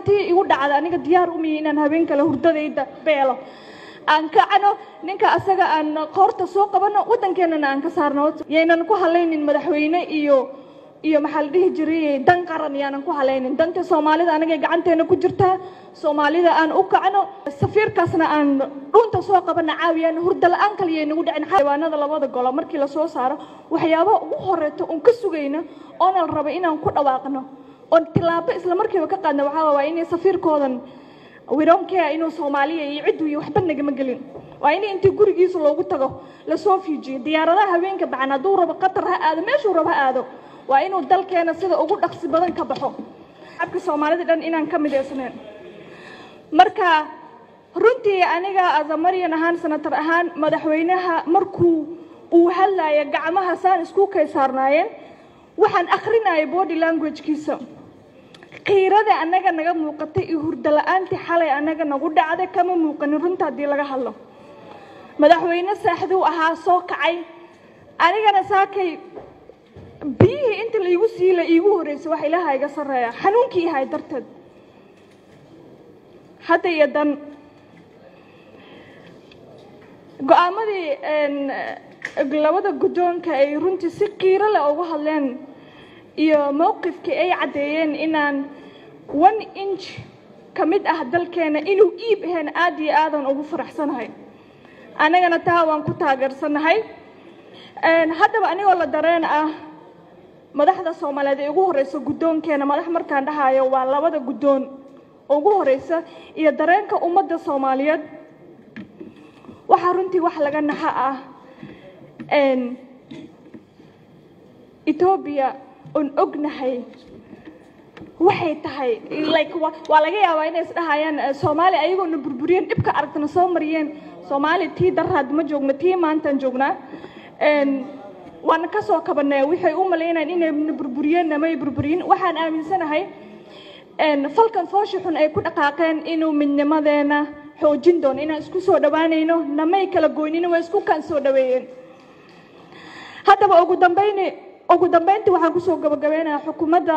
tii igu dhacda aniga diyaar umiya inaan habeen kale hurdadayda beelo aan kacano ninka asaga aan qoorta soo qabano waddankeenana aan ka saarno yaynan ku halaynin madaxweyne iyo iyo maxaa la dhihi jiray dan qaran yaanan ku halaynin danta soomaalida anagay gacanteena ku jirtaa soomaalida aan u kacno safiirkaasna aan dhunta soo qabana caawiyaan hurda la-aan kaliya nagu dhicin xayawaanada labada golo markii lasoo saaro waxyaabaha ugu horeeto oon ka sugayno oona la raba inaan ku dhawaaqno oon tilaabo isla markiiba ka qaadna waxaa waa inay safiirkoodan wironkea inuu soomaaliya iyo ciddu iyo waxba nagama gelin waa in intii gurigiisa loogu tago lasoo fiijiyo diyaaradaha haweenka bacan hadduu rabo qatar ha aado meeshuu rabo ha aado waa inuu dalkeena sida ugu dhaqsi badan ka baxo shacabka soomaalida dhan inaan ka midaysnayn marka runtii aniga azamaryan ahaan sanatar ahaan madaxweynaha markuu uu hadlaya gacmaha saan isku kay saarnaayeen waxaan akrinaya body languagekiisa qiirada annaga naga muuqatay iyo hurdo la-aantii xalay annaga nagu dhacday kama muuqanin runta haddii laga hadlo madaxweyne saaxduu ahaa soo kacay anigana saakay biyihii inta laigu siila iigu horreysay wax ilaaha iga sarreeya xanuunkii ahay darteed hadda iyo dan go-aamadii labada guddoonka ay runtii si qiiro leh uga hadleen iyo mowqifkii ay caddeeyeen inaan one inch ka mid ah dalkeena inuu iib ahayn aad iyo aadan ugu faraxsanahay annagana taa waan ku taageersanahay haddaba anigoo la dareen ah madaxda soomaaliyeed ee ugu horeysa guddoonkeena madax markaan dhahayo waa labada guddoon ugu horeysa iyo dareenka ummadda soomaaliyeed waxaa runtii wax laga naxa ah etoobiya oon ognahay waxay tahay like waa laga yaabaa inay isdhahayaan soomaaliya ayagoona burburiyeen dhibka aragtana soo mariyeen soomaaliya tii daraad ma joogno tii maantaan joognaa waana ka soo kabanay waxay u malaynayaan inayna burburiyeen namay burburiyin waxaan aaminsanahay falkan foosha xun ay ku dhaqaaqeen inuu midnimadeena xoojin doono inaan isku soo dhawaanayno namay kala goynina waa isku kaan soo dhaweeyeen haddaba ugu dambayni ugu dambayntii waxaan kusoo gabagabeynayaa xukuumadda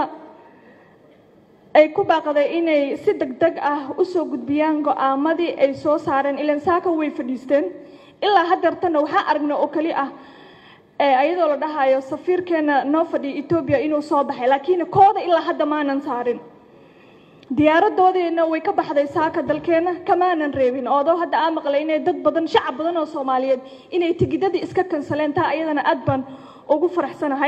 ay ku baaqday inay si deg deg ah usoo gudbiyaan go-aamadii ay soo saareen ilan saaka way fadhiisteen ilaa hadeertana waxaa aragna oo keli ah ayadoo la dhahayo safiirkeena noo fadhiya etoobiya inuu soo baxay laakiin kooda ilaa hadda maanan saarin diyaaradoodiina way ka baxday saaka dalkeena kamaanan reebin oodoo hadda aa maqlay inay dad badan shacab badan oo soomaaliyeed inay tigidadii iska kansaleen taa ayadana aad baan ugu faraxsanahay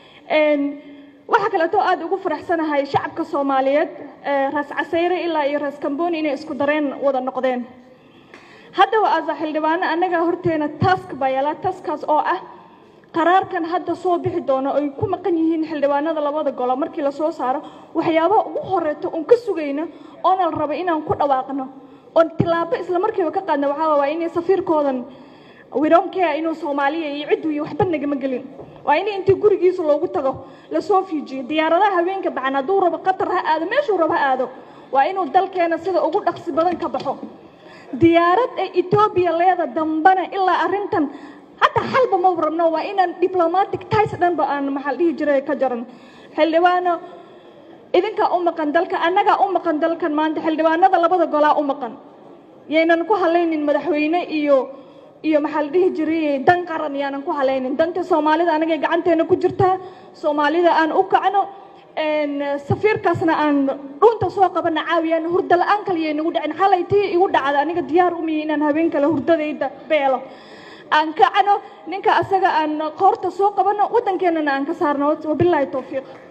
waxaa kaleeto aada ugu faraxsanahay shacabka soomaaliyeed raas casayre ilaa iyo raas kamboni inay isku dareen wada noqdeen haddaba asa xildhibaano annaga horteena task baa yaala taskaas oo ah qaraarkan hadda soo bixi doono ay ku maqan yihiin xildhibaanada labada golo markii lasoo saaro waxyaabaha ugu horeeto oon ka sugayno oona la raba inaan ku dhawaaqno oon tilaabo isla markiiba ka qaadna waxaa waa inay safiirkoodan wironkea inuu soomaaliya iyo ciddu iyo waxba nagama gelin waa in intii gurigiisa loogu tago lasoo fiijiyo diyaaradaha haweenka bacan hadduu rabo qatar ha aado meeshuu rabo ha aado waa inuu dalkeena sida ugu dhaqsi badan ka baxo diyaarad ee etoobiya leeda dambana ilaa arrintan hataa xalba ma rabno waa inaan diplomatic ties dhanba aan maxaa dhihi jiray ka jaran xildhibaano idinkaa u maqan dalka annagaa u maqan dalkan maanta xildhibaanada labada golaa u maqan yaynan ku halaynin madaxweyne iyo iyo maxaa la dhihi jiray dan qaran yaanan ku halaynin danta soomaalida anagay gacanteena ku jirtaa soomaalida aan u kacno safiirkaasna aan dhunta soo qabana caawiyaan hurda la-aan kaliya nagu dhicin xalay tii igu dhacda aniga diyaar umiya inaan habeen kale hurdadayda beelo aan kacno ninka asaga aan qoorta soo qabano waddankeenana aan ka saarno wabilaahi towfiiq